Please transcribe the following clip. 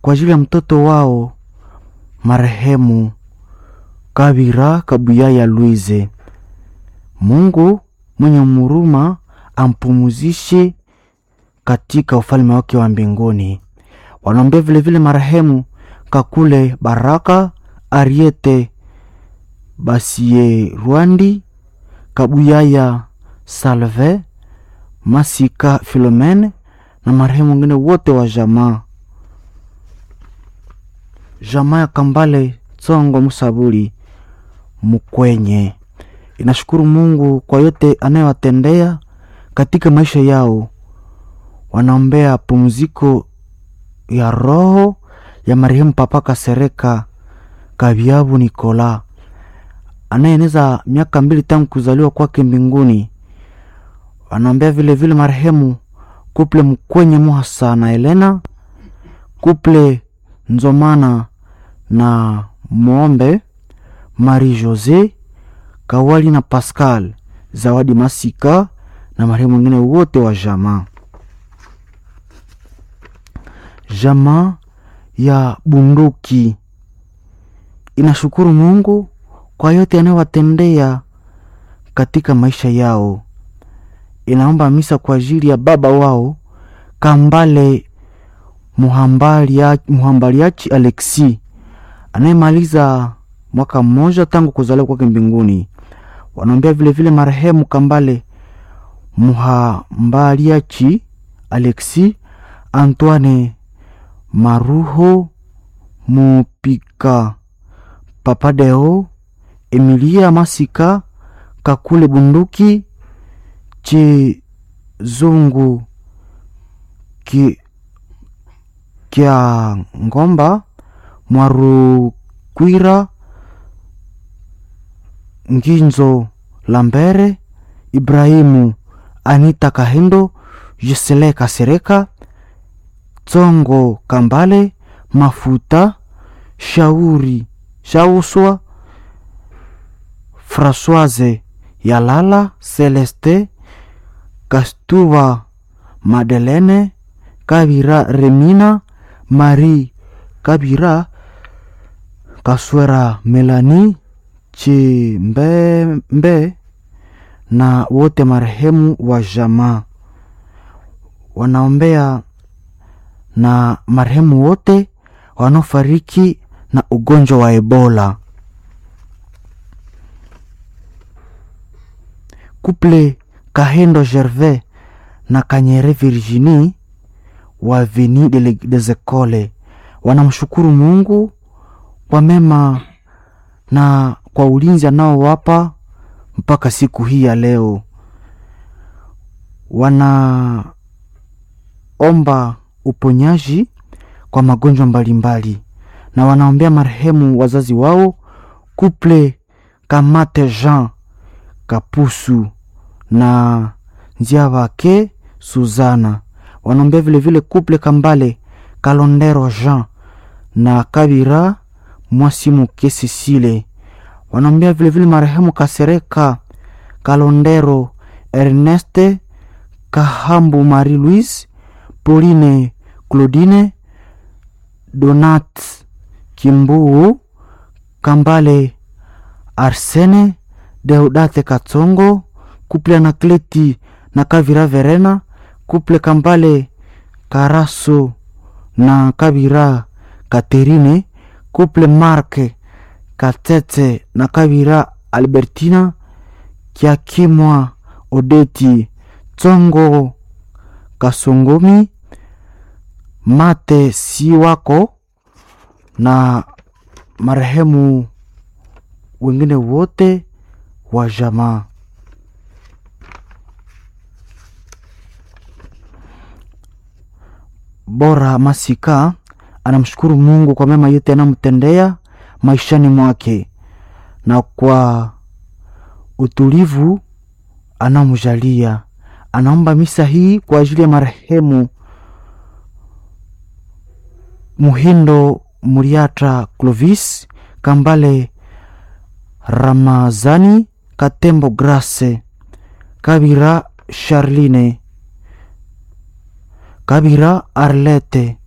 kwa ajili ya mtoto wao marehemu Kabira Kabuyaya Luize. Mungu mwenye muruma ampumuzishe katika ufalme wake wa mbinguni. Wanaombea vilevile marehemu Kakule Baraka Ariete Basie Rwandi Kabuyaya Salve Masika Filomene na marehemu wengine wote wa jamaa jamaa ya Kambale Tsongo Musabuli Mukwenye inashukuru Mungu kwa yote anayowatendea katika maisha yao. Wanaombea pumziko ya roho ya marehemu Papa Kasereka Kabyabu Nikola anayeeneza miaka mbili tangu kuzaliwa kwake mbinguni. Wanaombea vilevile marehemu kuple Mkwenye Muhasa na Elena kuple Nzomana na Mombe Marie Jose Kawali na Pascal Zawadi Masika na marehemu wengine wote wa jamaa. Jamaa ya Bunduki inashukuru Mungu kwa yote anayowatendea katika maisha yao. Inaomba misa kwa ajili ya baba wao Kambale Muhambaliachi Alexi anayemaliza mwaka mmoja tangu kuzaliwa kwake mbinguni. Wanaombea vilevile marehemu Kambale Muhambaliachi Alexi, Antoine Maruho Mupika, Papadeo Emilia Masika, Kakule Bunduki, Chizungu ki, Kya Ngomba Mwarukwira Nginzo Lambere Ibrahimu Anita Kahendo Gisele Kasereka Tsongo Kambale Mafuta Shauri Shauswa Françoise Yalala Celeste Kastuba Madelene Kabira Remina Marie Kabira Kaswera Melani Chimbembe na wote marehemu wa jamaa wanaombea na marehemu wote wanaofariki na ugonjwa wa Ebola. Couple Kahendo Gervais na Kanyere Virginie wa Veni des Ecoles wanamshukuru Mungu kwa mema na kwa ulinzi anaowapa mpaka siku hii ya leo. Wanaomba uponyaji kwa magonjwa mbalimbali na wanaombea marehemu wazazi wao Couple Kamate Jean Kapusu na njia wake Suzana. Wanaombea vilevile Couple Kambale Kalondero Jean na Kabira Mwasimuke Sisile. Wanaombea vilevile marehemu Kasereka Kalondero Erneste Kahambu Marie Louise Pauline Claudine Donat Kimbuu Kambale Arsene Deudate Katsongo Kuple Anakleti na Kavira Verena Kuple Kambale Karaso na Kabira Katerine Kuple Marke Katete na Kabira Albertina Kiakimwa Odeti Tsongo Kasongomi Mate Siwako na marehemu wengine wote wa jamaa. Bora Masika anamshukuru Mungu kwa mema yote anamtendea maishani mwake na kwa utulivu anamjalia. Anaomba misa hii kwa ajili ya marehemu Muhindo Muriata Clovis Kambale Ramazani Katembo Grace Kabira Charline Kabira Arlete